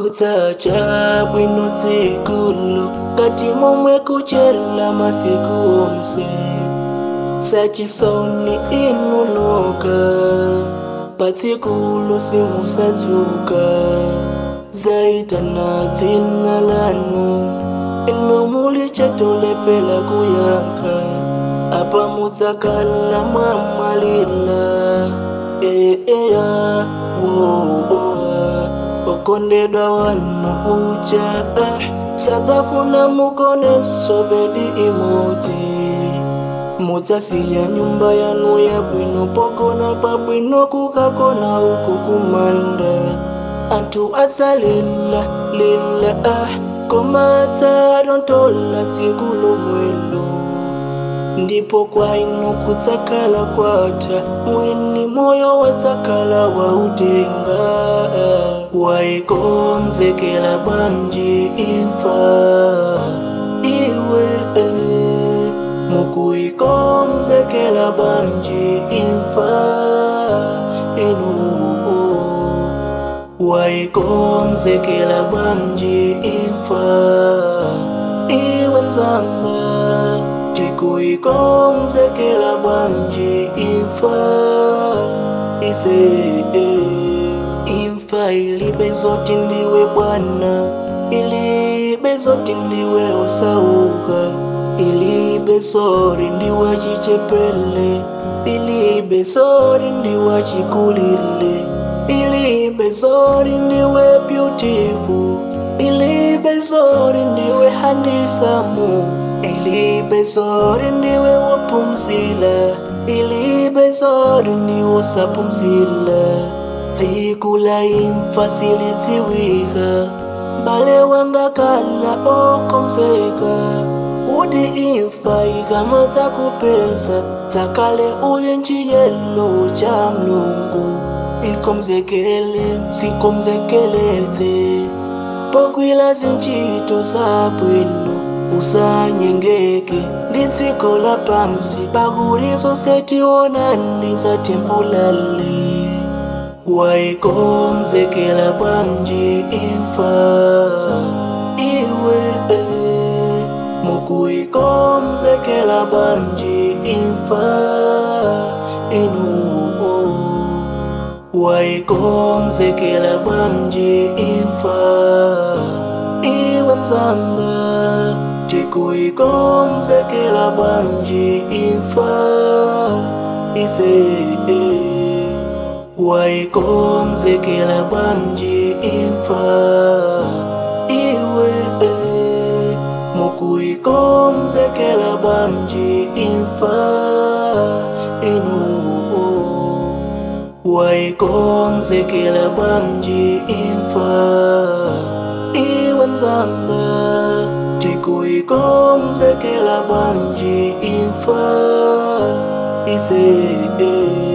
kutsacha bwino tsikulu kati momwe kuchela masiku onse sachisoni inunuka patsikulu simusatsuka zaitana dzina lanu ino muli chatolepela kuyankha apa mudzakhala mwamwalira eeya woa okondedwa wanu uja ah, sadzafuna mukonenso bedi imodzi mudzasiya nyumba yanu yabwino pokona pabwino kukakona uku kumanda anthu adzalila lila ah, koma adzadontola tsiku lomwelo ndipo kwa inu kudzakhala kwatha mwini moyo wadzakhala wautenga waikonzekela bwanji imfa iwe eh, mukuikonzekela bwanji imfa inu waikonzekela bwanji imfa iwe mzanga tikuikonzekela bwanji imfa ife imfa ilibe zoti ndiwe bwana ilibe zoti ndiwe osauka ilibe sori ndiwe chichepele ilibe sori ndiwe chikulile ilibe sori ndiwe beautiful ilibe sori ndiwe handisamu ilibe sori ndiwe wapumzila ilibe sori ndiwe usapumzila tsiku la imfa silidziwika bale wangakhala okomseka udi imfa ikama dzakupeza dzakale uli nciyelo cha mlungu ikomzekele sikomzekeletse pokwila zintchito zabwino usanyengeke ndi dziko la pamsi pakuti zonse tionani zatempulale waikonzekela bwanji imfa iwe eh, mukuikonzekela bwanji imfa inu waikonzekela bwanji imfa iwe mzanga tikuikonzekela bwanji imfa ife waikonzekela bwanji imfa iwe eh, mukuikonzekela bwanji imfa inu waikonzekela bwanji imfa iwe mzanga tikuikonzekela bwanji imfa ife